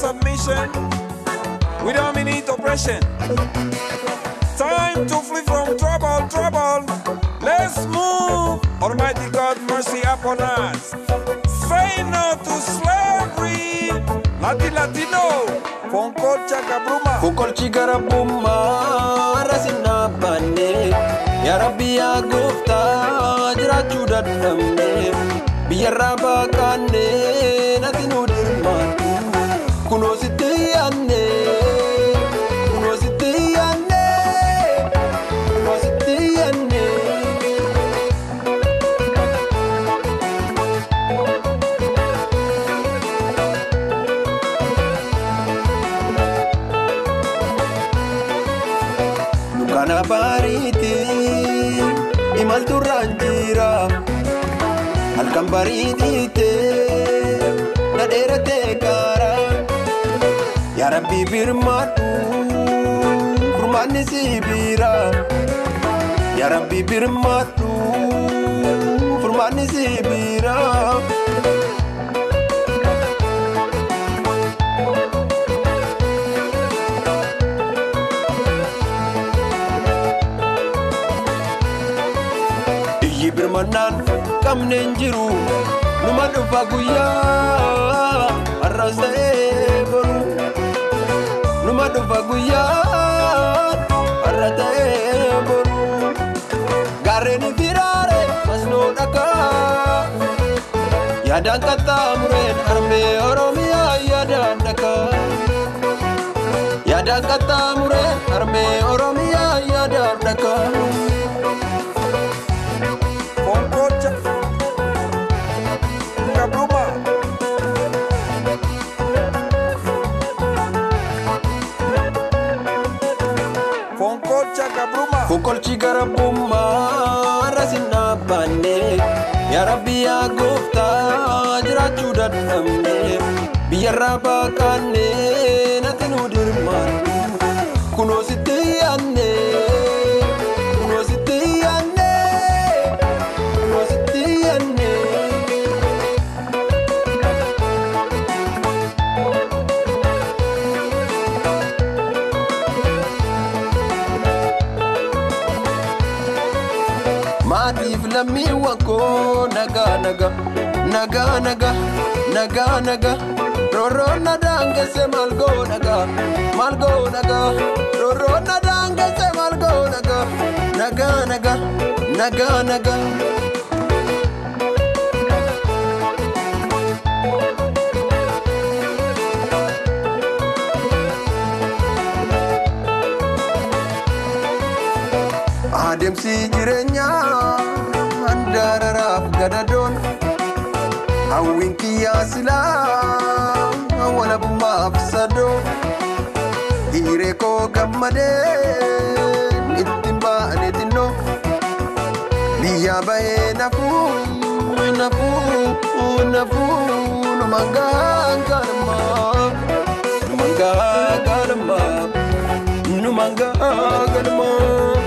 submission. We don't need oppression. Time to flee from trouble, trouble. Let's move. Almighty God, mercy upon us. Say no to slavery. Lati Latino. Fonkocha Kabruma. Kukolchi garabummaa rasinaa baannee yaa rabbi yaa gooftaa jiraachuu dadhabne biyyarraa baaqaannee natti nu dirmaatu kunoo sitti yaanne kunoo sitti yaanne kunoo sitti yaanne. Kana bariiti imalturraan jira halkan bariitiite na dheeratee kaara yaa rabbi birmaadhu furmaanni si bira yaa rabbi birmaadhu furmaanni si bira. Iyyi birmannaan qabne hin jiru numa dhufa guyyaa har'as ta'ee boru numa dhufa guyyaa har'a ta'ee boru gaarreen firaare masnoo dhakaa yaadaan qaxxaamureen harmee oromiyaa yaadaan dhakaa yaadaan qaxxaamureen harmee oromiyaa yaadaan dhakaa. Fonkocha Kabruma. Fonkocha Kabruma. Kukolchi garabummaa rasinaa baannee yaa rabbi yaa gooftaa jiraachuu dadhabne biyyarraa baaqaannee natti nu dirmaannu kunoo sitti yaanne kunoo sitti yaanne kunoo sitti yaanne. maatiif lammiiwwan koo nagaa nagaa nagaa nagaa nagaa nagaa roorroon na daangesse maal goo nagaa maal goo nagaa roorroon na daangesse maal goo nagaa nagaa nagaa nagaa nagaa. Adeemsi jireenyaa handaararaaf gadadoon hawwiin kiyyaa silaa walabummaaf sadoo hiiree koo gammadee ittiin baane xinnoo biyyaa bahee nafuu nafuu nafuu numa gaagaalmaa numa gaagaalmaa numa gaagaalmaa.